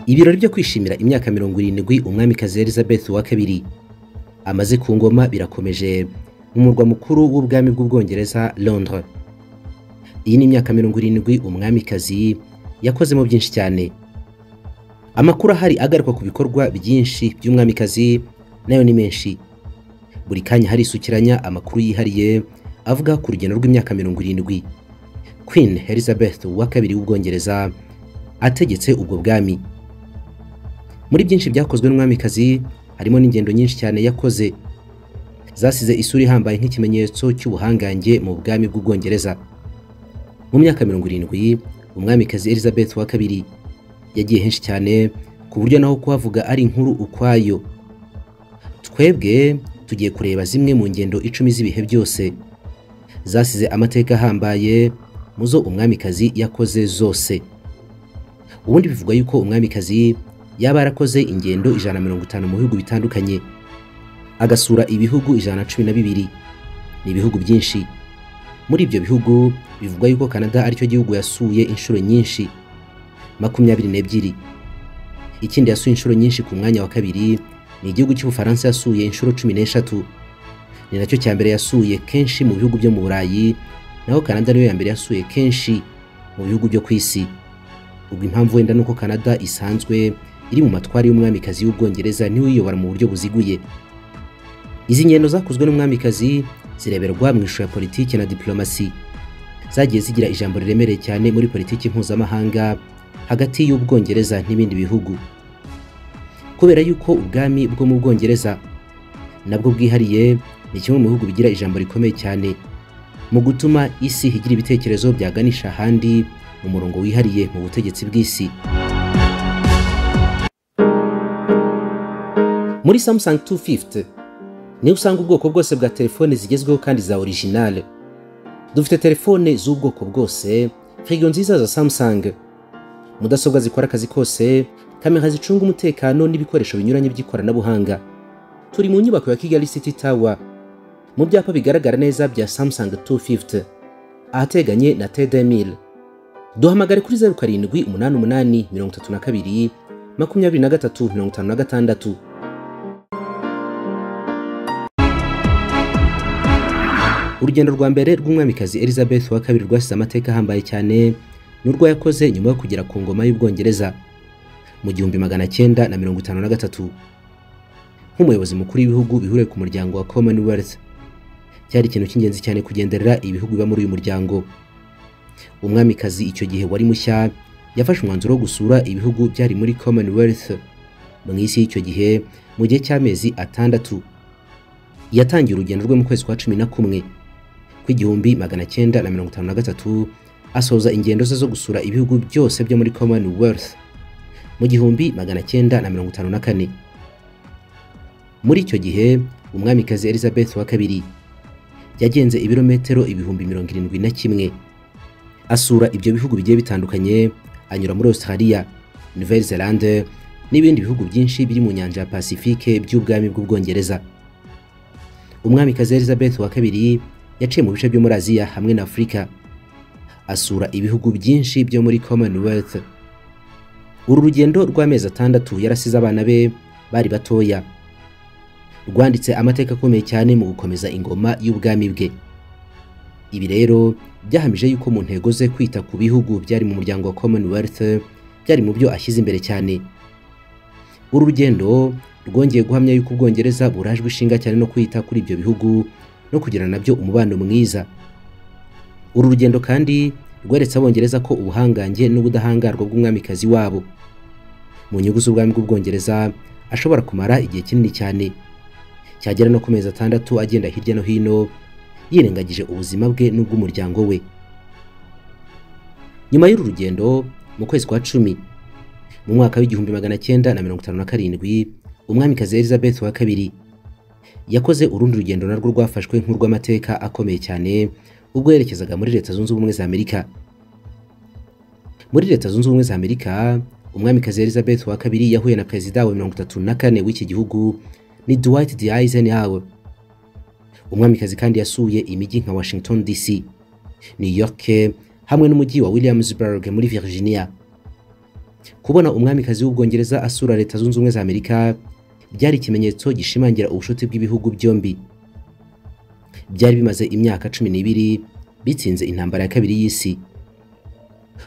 ibirori byo kwishimira imyaka mirongo irindwi umwamikazi elizabeth wa kabiri amaze ku ngoma birakomeje mu murwa mukuru w'ubwami bw'ubwongereza londres iyi ni imyaka mirongo irindwi umwamikazi yakozemo byinshi cyane amakuru ahari agaruka ku bikorwa byinshi by'umwamikazi nayo ni menshi buri kanya harisukiranya amakuru yihariye avuga ku rugendo rw'imyaka mirongo irindwi queen elizabeth wa kabiri w'ubwongereza ategetse ubwo bwami muri byinshi byakozwe n'umwamikazi harimo n'ingendo nyinshi cyane yakoze zasize isura ihambaye nk'ikimenyetso cy'ubuhangange mu bwami bw'ubwongereza mu myaka mirongo irindwi umwamikazi elizabeth wa kabiri yagiye henshi cyane ku buryo naho kuhavuga ari inkuru ukwayo twebwe tugiye kureba zimwe mu ngendo icumi z'ibihe byose zasize amateka ahambaye mu zo umwamikazi yakoze zose ubundi bivugwa yuko umwamikazi yaba yarakoze ingendo ijana na mirongo itanu mu bihugu bitandukanye agasura ibihugu ijana na cumi na bibiri ni ibihugu byinshi muri ibyo bihugu bivugwa yuko canada aricyo gihugu yasuye inshuro nyinshi makumyabiri n'ebyiri ikindi yasuye inshuro nyinshi ku mwanya wa kabiri ni igihugu cy'ubufaransa yasuye inshuro cumi n'eshatu ni nacyo cya mbere yasuye kenshi mu bihugu byo mu burayi naho canada niyo ya mbere yasuye kenshi mu bihugu byo ku isi ubwo impamvu wenda nuko Canada isanzwe iri mu matwari y'umwamikazi w'ubwongereza niwe uyobora mu buryo buziguye izi ngendo zakozwe n'umwamikazi zireberwa mu ishusho ya politiki na diplomasi zagiye zigira ijambo riremereye cyane muri politiki mpuzamahanga hagati y'ubwongereza n'ibindi bihugu kubera yuko ubwami bwo mu bwongereza nabwo bwihariye ni kimwe mu bihugu bigira ijambo rikomeye cyane mu gutuma isi igira ibitekerezo byaganisha ahandi umurongo wihariye mu butegetsi bw'isi muri samsung 250 niho usanga ubwoko bwose bwa telefone zigezweho kandi za originale dufite telefone z'ubwoko bwose firigo nziza za samsung mudasobwa zikora akazi kose kamera zicunga umutekano n'ibikoresho binyuranye by'ikoranabuhanga turi mu nyubako ya kigali city tower mu byapa bigaragara neza bya samsung 250 ahateganye na tdmil duhamagare kuri zeru karindwi umunani umunani mirongo itatu na kabiri makumyabiri na gatatu mirongo itanu na gatandatu urugendo rwa mbere rw'umwamikazi elizabeth wa kabiri rwasize amateka ahambaye cyane n'urwo yakoze nyuma yo kugera ku ngoma y'ubwongereza mu gihumbi magana cyenda na mirongo itanu na gatatu nk'umuyobozi mukuru w'ibihugu bihuriye ku muryango wa commonwealth cyari ikintu cy'ingenzi cyane kugenderera ibihugu biba muri uyu muryango umwamikazi icyo gihe wari mushya yafashe umwanzuro wo gusura ibihugu byari muri commonwealth mu isi y'icyo gihe mu gihe cy'amezi atandatu yatangiye urugendo rwe mu kwezi kwa cumi na kumwe kw'igihumbi magana cyenda na mirongo itanu na gatatu asoza ingendo ze zo gusura ibihugu byose byo muri commonwealth mu gihumbi magana cyenda na mirongo itanu na kane muri icyo gihe umwamikazi elizabeth wa kabiri yagenze ibirometero ibihumbi mirongo irindwi na kimwe asura ibyo bihugu bigiye bitandukanye anyura muri Australia, Nouvelle Zelande n'ibindi bihugu byinshi biri mu nyanja ya Pacifique by'ubwami bw'ubwongereza. Umwamikazi Elizabeth wa kabiri yaciye mu bice byo muri Aziya hamwe na Afurika asura ibihugu byinshi byo muri Commonwealth. Uru rugendo rw'amezi atandatu yarasize abana be bari batoya. Rwanditse amateka akomeye cyane mu gukomeza ingoma y'ubwami bwe. Ibi rero byahamije yuko mu ntego ze kwita ku bihugu byari mu muryango wa Commonwealth byari mu byo ashyize imbere cyane. Uru rugendo rwongeye guhamya yuko Ubwongereza burajwe ishinga cyane no kwita kuri ibyo bihugu no kugirana nabyo umubano mwiza. Uru rugendo kandi rweretse Abongereza ko ubuhangange n'ubudahangarwa bw'umwamikazi wabo mu nyungu z'ubwami bw'Ubwongereza ashobora kumara igihe kinini cyane cyagera no ku mezi atandatu agenda hirya no hino yirengagije ubuzima bwe n'ubw'umuryango we nyuma y'uru rugendo mu kwezi kwa cumi mu mwaka w'igihumbi magana cyenda na mirongo itanu na karindwi umwamikazi elizabeth wa kabiri yakoze urundi rugendo narwo rwafashwe nk'urw'amateka akomeye cyane ubwo yerekezaga muri leta zunze ubumwe za amerika muri leta zunze ubumwe za amerika umwamikazi elizabeth wa kabiri yahuye na perezida wa mirongo itatu na kane w'iki gihugu ni dwight d eisenhower umwamikazi kandi yasuye imijyi nka Washington DC, New York hamwe n'umujyi wa Williamsburg muri Virginia. kubona umwamikazi w'ubwongereza asura leta zunze ubumwe za amerika byari ikimenyetso gishimangira ubushuti bw'ibihugu byombi byari bimaze imyaka cumi n'ibiri bitsinze intambara ya kabiri y'isi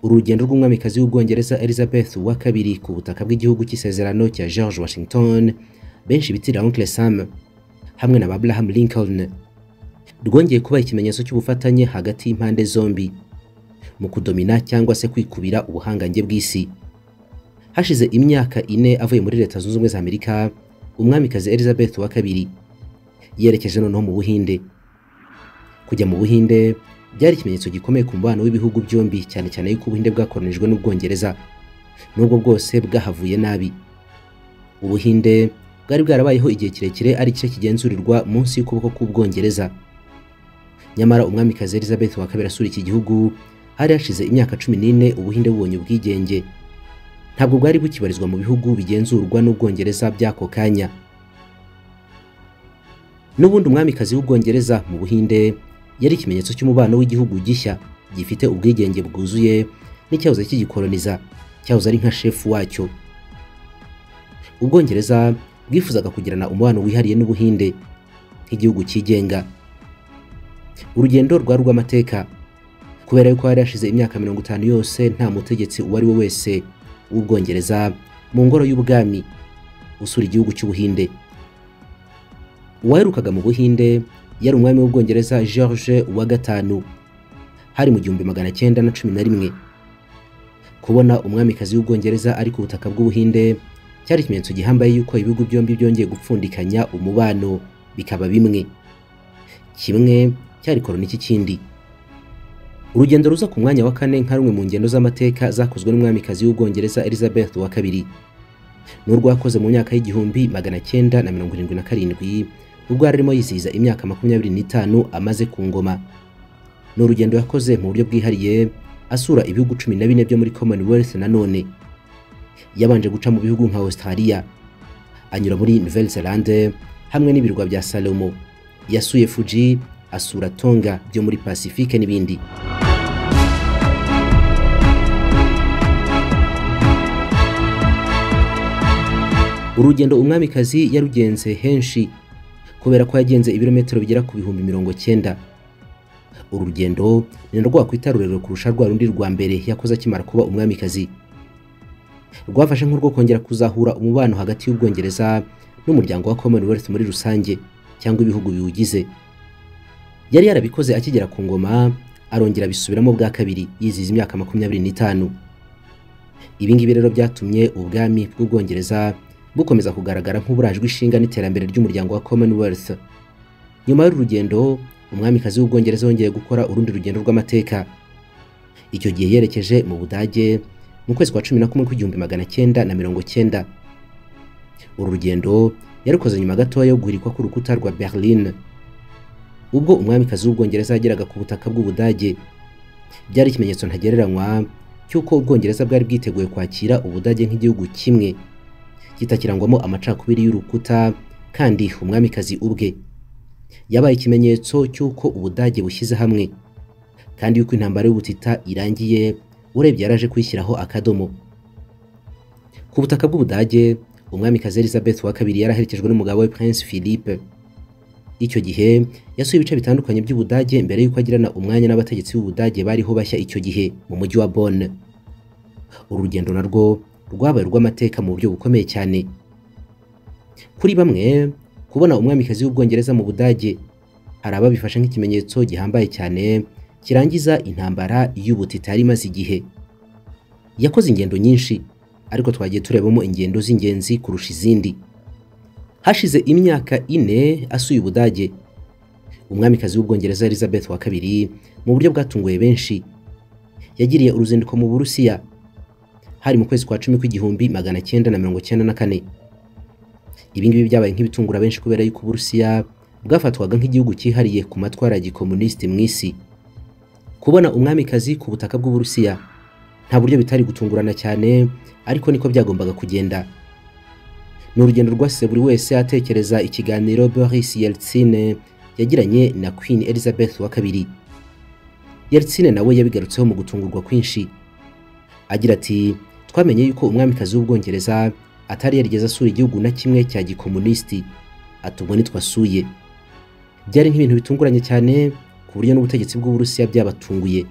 uru rugendo rw'umwamikazi w'ubwongereza elizabeth wa kabiri ku butaka bw'igihugu cy'isezerano cya george washington benshi bitirira uncle sam hamwe na abraham lincoln rwongeye kuba ikimenyetso cy'ubufatanye hagati y'impande zombi mu kudomina cyangwa se kwikubira ubuhangange bw'isi hashize imyaka ine avuye muri leta zunze ubumwe za amerika umwamikazi elizabeth wa kabiri yerekeje noneho mu buhinde kujya mu buhinde byari ikimenyetso gikomeye ku mubano w'ibihugu byombi cyane cyane yuko ubuhinde bwakoronijwe n'ubwongereza n'ubwo bwose bwahavuye nabi ubuhinde bwari bwarabayeho igihe kirekire ari igice kigenzurirwa munsi y'ukuboko k'ubwongereza nyamara umwamikazi elizabeth wa kabiri asura iki gihugu hari hashize imyaka cumi n'ine ubuhinde bubonye ubwigenge ntabwo bwari bukibarizwa mu bihugu bigenzurwa n'ubwongereza by'ako kanya n'ubundi umwamikazi w'ubwongereza mu buhinde yari ikimenyetso cy'umubano w'igihugu gishya gifite ubwigenge bwuzuye n'icyahoze kigikoroniza cyahoze ari nka shefu wacyo ubwongereza bwifuzaga kugirana umubano wihariye n'ubuhinde nk'igihugu cyigenga urugendo rwari urw'amateka kubera yuko hari hashize imyaka mirongo itanu yose nta mutegetsi uwo ari we wese w'ubwongereza mu ngoro y'ubwami usura igihugu cy'ubuhinde uwaherukaga mu buhinde yari umwami w'ubwongereza george wa gatanu hari mu gihumbi magana cyenda na cumi na rimwe kubona umwamikazi w'ubwongereza ari ku butaka bw'ubuhinde cyari ikimenyetso gihambaye yuko ibihugu byombi byongeye gupfundikanya umubano bikaba bimwe kimwe cyari korona cy'ikindi urugendo ruza ku mwanya wa kane nka rumwe mu ngendo z'amateka zakozwe n'umwamikazi w'ubwongereza elizabeth wa kabiri n'urwo yakoze mu myaka y'igihumbi magana cyenda na mirongo irindwi na karindwi ubwo yari arimo yizihiza imyaka makumyabiri n'itanu amaze ku ngoma ni urugendo yakoze mu buryo bwihariye asura ibihugu cumi na bine byo muri commonwealth nanone yabanje guca mu bihugu nka australia anyura muri nouvelle zelande hamwe n'ibirwa bya salomo yasuye fuji asura tonga byo muri pasifike n'ibindi urugendo umwamikazi yarugenze henshi kubera ko yagenze ibirometero bigera ku bihumbi mirongo cyenda uru rugendo ni narwo wakwita rurerure kurusha rwa rundi rwa mbere yakoze akimara kuba umwamikazi rwafashe nk'urwo kongera kuzahura umubano hagati y'ubwongereza n'umuryango wa commonwealth muri rusange cyangwa ibihugu biwugize yari yarabikoze akigera ku ngoma arongera abisubiramo bwa kabiri yizihiza imyaka makumyabiri n'itanu ibingibi rero byatumye ubwami bw'ubwongereza bukomeza kugaragara nk'uburajwe ishinga n'iterambere ry'umuryango wa commonwealth nyuma y'uru rugendo umwamikazi w'ubwongereza yongeye gukora urundi rugendo rw'amateka icyo gihe yerekeje mu budage mu kwezi kwa cumi na kumwe kw'igihumbi magana cyenda na mirongo cyenda uru rugendo yarukoze nyuma gatoya yo guhirikwa k'urukuta rwa berlin ubwo umwamikazi w'ubwongereza yageraga ku butaka bw'ubudage byari ikimenyetso ntagereranywa cy'uko ubwongereza bwari bwiteguye kwakira ubudage nk'igihugu kimwe kitakirangwamo amacakubiri y'urukuta kandi umwamikazi ubwe yabaye ikimenyetso cy'uko ubudage bushyize hamwe kandi yuko intambara y'ubutita irangiye urebye yaraje kwishyiraho akadomo ku butaka bw'ubudage umwamikazi elizabeth wa kabiri yaraherekejwe n'umugabo we prince philippe icyo gihe yasuye ibice bitandukanye by'ubudage mbere y'uko agirana umwanya n'abategetsi b'ubudage bariho bashya icyo gihe mu mujyi wa bonne uru rugendo narwo rwabaye urw'amateka mu buryo bukomeye cyane kuri bamwe kubona umwamikazi w'ubwongereza mu budage hari ababifashe nk'ikimenyetso gihambaye cyane kirangiza intambara y'ubutita yari imaze igihe yakoze ingendo nyinshi ariko twagiye turebamo ingendo z'ingenzi kurusha izindi hashize imyaka ine asuye ubudage umwamikazi w'ubwongereza elizabeth wa kabiri mu buryo bwatunguye benshi yagiriye uruzinduko mu burusiya hari mu kwezi kwa cumi kw'igihumbi magana cyenda na mirongo cyenda na kane ibingibi byabaye nk'ibitungura benshi kubera yuko uburusiya bwafatwaga nk'igihugu cyihariye ku matwara ya gikomunisiti mu isi kubona umwamikazi ku butaka bw'uburusiya nta buryo bitari gutungurana cyane ariko niko byagombaga kugenda ni urugendo rwasize buri wese atekereza ikiganiro boris yeltsin yagiranye na queen elizabeth wa kabiri yeltsin nawe yabigarutseho mu gutungurwa kwinshi agira ati twamenye yuko umwamikazi w'ubwongereza atari yarigeze asura igihugu na kimwe cya gikomunisiti atumwe nitwasuye byari nk'ibintu bitunguranye cyane ku buryo n'ubutegetsi bw'uburusiya byabatunguye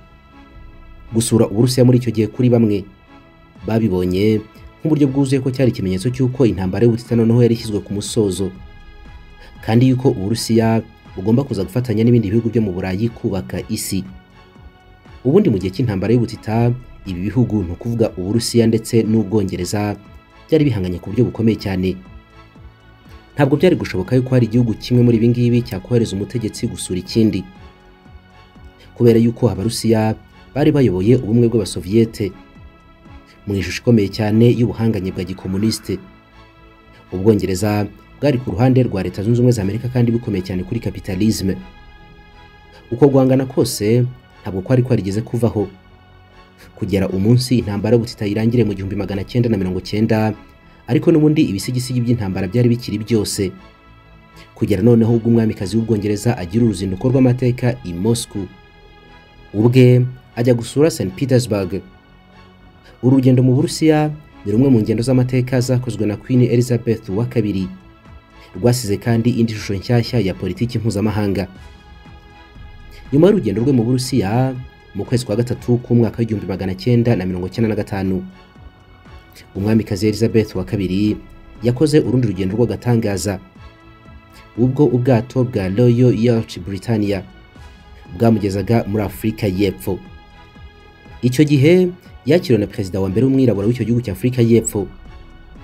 gusura uburusiya muri icyo gihe kuri bamwe babibonye nk'uburyo bwuzuye ko cyari ikimenyetso cy'uko intambara y'ubutita noneho yari ishyizwe ku musozo kandi yuko uburusiya bugomba kuza gufatanya n'ibindi bihugu byo mu burayi kubaka isi ubundi mu gihe cy'intambara y'ubutita ibi bihugu ni ukuvuga uburusiya ndetse n'ubwongereza byari bihanganye ku buryo bukomeye cyane ntabwo byari gushoboka yuko hari igihugu kimwe muri ibi ngibi cyakohereza umutegetsi gusura ikindi kubera yuko abarusiya bari bayoboye ubumwe bw'abasoviyete mu ishusho ikomeye cyane y'ubuhanganye bwa gikomunisite ubwongereza bwari ku ruhande rwa leta zunze ubumwe za amerika kandi bikomeye cyane kuri kapitalisme uko guhangana kose ntabwo kwari kwarigeze kuvaho kugera umunsi intambara y'ubutita irangire mu gihumbi magana cyenda na mirongo cyenda ariko n'ubundi ibisigisigi by'intambara byari bikiri byose kugera noneho ubwo umwamikazi w'ubwongereza agira uruzinduko rw'amateka i moscow ubwe ajya gusura st petersburg uru rugendo mu burusiya ni rumwe mu ngendo z'amateka zakozwe na queen elizabeth wa kabiri rwasize kandi indi shusho nshyashya ya politiki mpuzamahanga nyuma y'urugendo rwe mu burusiya mu kwezi kwa gatatu k'umwaka w'igihumbi magana cyenda na mirongo cyenda na gatanu umwamikazi elizabeth wa kabiri yakoze urundi rugendo rw'agatangaza ubwo ubwato bwa royal yacht britannia bwamugezaga muri afurika y'epfo icyo gihe yakiriwe na perezida wa mbere w'umwirabura w'icyo gihugu cya afurika y'epfo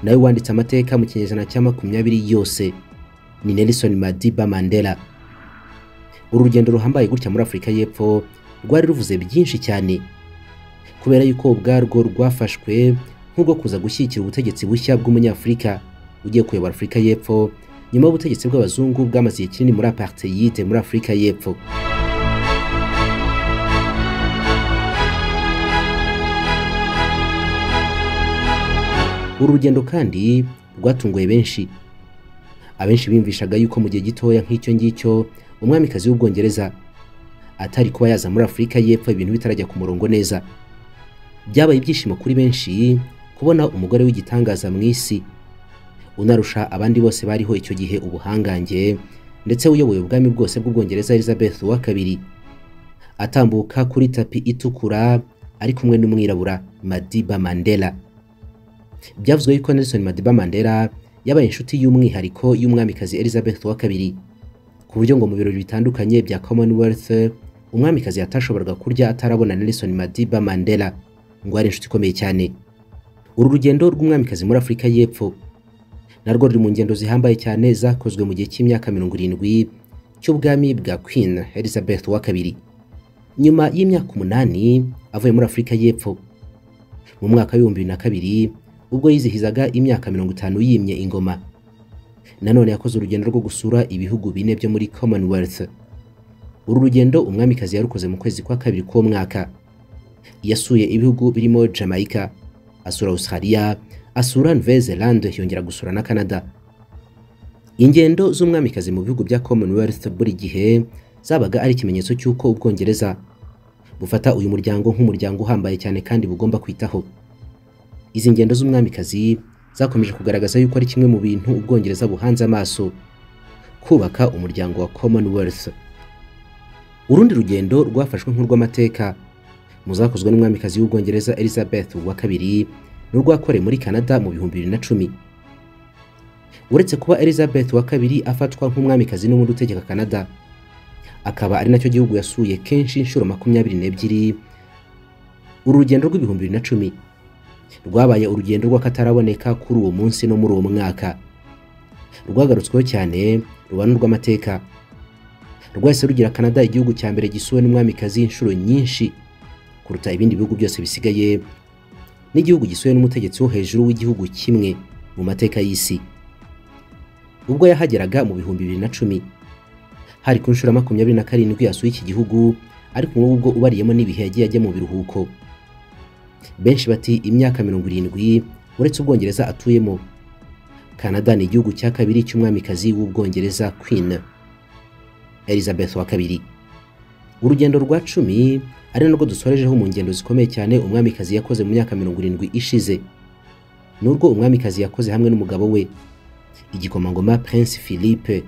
nawe wanditse amateka mu kinyejana cya makumyabiri yose ni nelson madiba mandela uru rugendo ruhambaye gutya muri afurika y'epfo rwari ruvuze byinshi cyane kubera yuko ubwarwo rwafashwe nk'urwo kuza gushyigikira ubutegetsi bushya bw'umunyafurika ugiye kuyobora afurika y'epfo nyuma y'ubutegetsi bw'abazungu bwamaze igihe kinini muri apartheid muri afurika y'epfo uru rugendo kandi rwatunguye benshi abenshi biyumvishaga yuko mu gihe gitoya nk'icyo ngicyo umwamikazi w'ubwongereza atari kuba yaza muri afurika y'epfo ibintu bitarajya ku murongo neza byabaye ibyishimo kuri benshi kubona umugore w'igitangaza mu isi unarusha abandi bose bariho icyo gihe ubuhangange ndetse uyoboye ubwami bwose bw'ubwongereza elizabeth wa kabiri atambuka kuri tapi itukura ari kumwe n'umwirabura madiba mandela byavuzwe yuko Nelson Madiba Mandela yabaye inshuti y'umwihariko y'umwamikazi Elizabeth wa kabiri ku buryo ngo mu birori bitandukanye bya Commonwealth umwamikazi yatashoboraga kurya atarabona Nelson Madiba Mandela ngo ari inshuti ikomeye cyane uru rugendo rw'umwamikazi muri Afurika y'Epfo narwo ruri mu ngendo zihambaye cyane zakozwe mu gihe cy'imyaka mirongo irindwi cy'ubwami bwa Queen Elizabeth wa kabiri nyuma y'imyaka umunani avuye muri Afurika y'Epfo mu mwaka w'ibihumbi bibiri na kabiri ubwo yizihizaga imyaka mirongo itanu yimye ingoma nanone yakoze urugendo rwo gusura ibihugu bine byo muri commonwealth uru rugendo umwamikazi yarukoze mu kwezi kwa kabiri k'uwo mwaka yasuye ibihugu birimo jamaica asura australia asura nouvelle zeland yongera gusura na canada ingendo z'umwamikazi mu bihugu bya commonwealth buri gihe zabaga ari ikimenyetso cy'uko ubwongereza bufata uyu muryango nk'umuryango uhambaye cyane kandi bugomba kwitaho izi ngendo z'umwamikazi zakomeje kugaragaza yuko ari kimwe mu bintu ubwongereza buhanze amaso kubaka umuryango wa commonwealth urundi rugendo rwafashwe nk'urw'amateka mu zakozwe n'umwamikazi w'ubwongereza elizabeth wa kabiri n'urwakorewe muri canada mu bihumbi bibiri na cumi uretse kuba elizabeth wa kabiri afatwa nk'umwamikazi n'ubundi utegeka canada akaba ari nacyo gihugu yasuye kenshi inshuro makumyabiri n'ebyiri uru rugendo rw'ibihumbi bibiri na cumi rwabaye urugendo rw'akataraboneka kuri uwo munsi no muri uwo mwaka rwagarutsweho cyane ruba n'urw'amateka rwahise rugira canada igihugu cya mbere gisuwe n'umwamikazi inshuro nyinshi kuruta ibindi bihugu byose bisigaye n'igihugu gisuwe n'umutegetsi wo hejuru w'igihugu kimwe mu mateka y'isi ubwo yahageraga mu bihumbi bibiri na cumi hari ku nshuro makumyabiri na karindwi yasuye iki gihugu ariko ubwo ubariyemo n'ibihe yagiye ajya mu biruhuko benshi bati imyaka mirongo irindwi uretse ubwongereza atuyemo canada ni igihugu cya kabiri cy'umwamikazi w'ubwongereza queen elizabeth wa kabiri urugendo rwa cumi ari nabwo dusorejeho mu ngendo zikomeye cyane umwamikazi yakoze mu myaka mirongo irindwi ishize n'urwo umwamikazi yakoze hamwe n'umugabo we igikomangoma prince philippe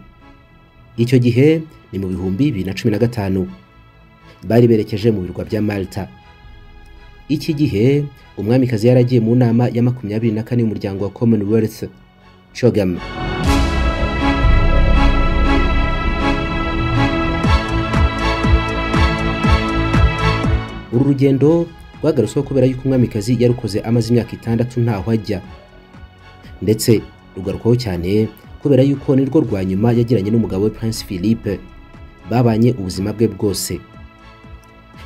icyo gihe ni mu bihumbi bibiri na cumi na gatanu bari berekeje mu birwa bya malta iki gihe umwamikazi yaragiye mu nama ya makumyabiri na kane y'umuryango wa commonwealth shogam uru rugendo rwagarutsweho kubera yuko umwamikazi yarukoze amaze imyaka itandatu ntaho ajya ndetse rugarukwaho cyane kubera yuko nirwo rwa nyuma yagiranye n'umugabo we prince philippe babanye ubuzima bwe bwose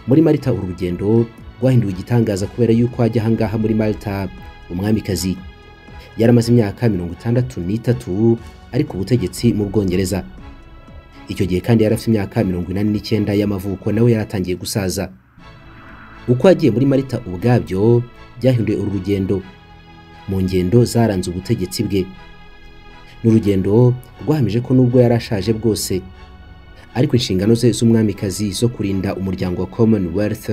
muri malta uru rugendo rwahinduwe igitangaza kubera yuko ajya ahangaha muri malta umwamikazi yaramaze imyaka mirongo itandatu n'itatu ari ku butegetsi mu bwongereza icyo gihe kandi yari afite imyaka mirongo inani n'icyenda y'amavuko nawe yari atangiye gusaza uko yagiye muri marita ubwabyo byahinduye uru rugendo mu ngendo zaranze ubutegetsi bwe ni urugendo rwahamije ko nubwo yari ashaje bwose ariko inshingano ze z'umwamikazi zo kurinda umuryango wa commonwealth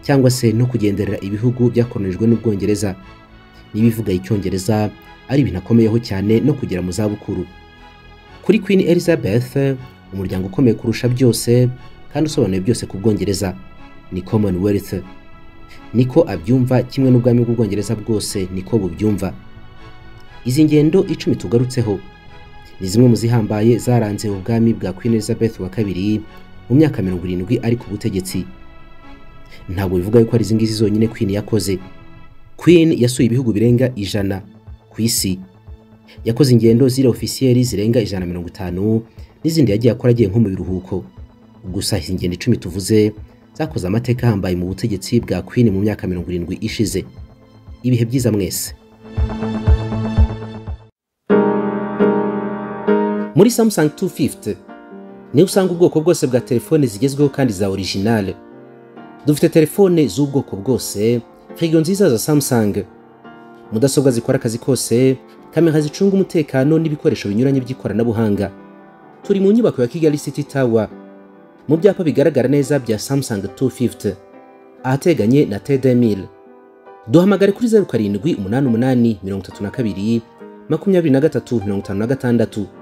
cyangwa se no kugenderera ibihugu byakoronijwe n'ubwongereza n'ibivuga icyongereza ari ibintu akomeyeho cyane no kugera mu zabukuru kuri queen elizabeth umuryango ukomeye kurusha byose kandi usobanuye byose ku bwongereza ni commonwealth niko abyumva kimwe n'ubwami bw'ubwongereza bwose niko bubyumva izi ngendo icumi tugarutseho ni zimwe mu zihambaye zaranze ubwami bwa queen elizabeth wa kabiri mu myaka mirongo irindwi ari ku butegetsi ntabwo bivuga yuko ari izi ngizi zonyine queen yakoze queen yasuye ibihugu birenga ijana ku isi yakoze ingendo ziri ofisiyeri zirenga ijana na mirongo itanu n'izindi yagiye akora agiye nko mu biruhuko gusa izi ngendo icumi tuvuze zakoze amateka ahambaye mu butegetsi bwa Queen mu myaka mirongo irindwi ishize ibihe byiza mwese muri samsung 250 niho usanga ubwoko bwose bwa telefone zigezweho kandi za orijinale dufite telefone z'ubwoko bwose firigo nziza za samsung mudasobwa zikora akazi kose kamera zicunga umutekano n'ibikoresho binyuranye by'ikoranabuhanga turi mu nyubako ya kigali city tower mu byapa bigaragara neza bya Samsung 250 ahateganye na T2000 duhamagare kuri 0788 mirongo itatu na kabiri makumyabiri na gatatu mirongo itanu na gatandatu